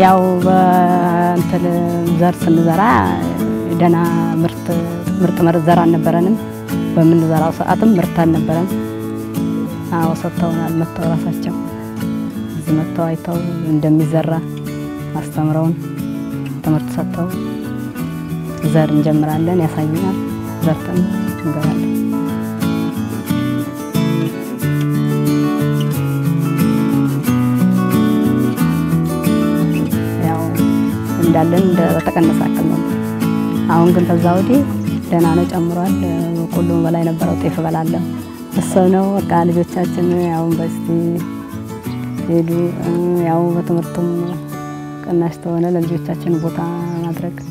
ያው በእንትን ዘር ስንዘራ ደህና ምርት ምርጥ ምርጥ ዘር አልነበረንም። በምንዘራው ሰዓትም ምርት አልነበረም። አዎ ሰጥተውናል። መጥተው ራሳቸው እዚህ መጥተው አይተው እንደሚዘራ አስተምረውን ትምህርት ሰጥተው ዘር እንጀምራለን ያሳዩናል። ዘርተን እንገባለን። ያው እንዳለን እንደ በተቀነሰ አቅም ነው። አሁን ግን ከዛ ወዲህ ደህና ነው፣ ጨምሯል። ሁሉም በላይ ነበረው ጤፍ እበላለሁ እሰብ ነው በቃ ልጆቻችን ያው ዩኒቨርሲቲ ሄዱ። ያው በትምህርቱም ቅናሽ ተሆነ ለልጆቻችን ቦታ ማድረግ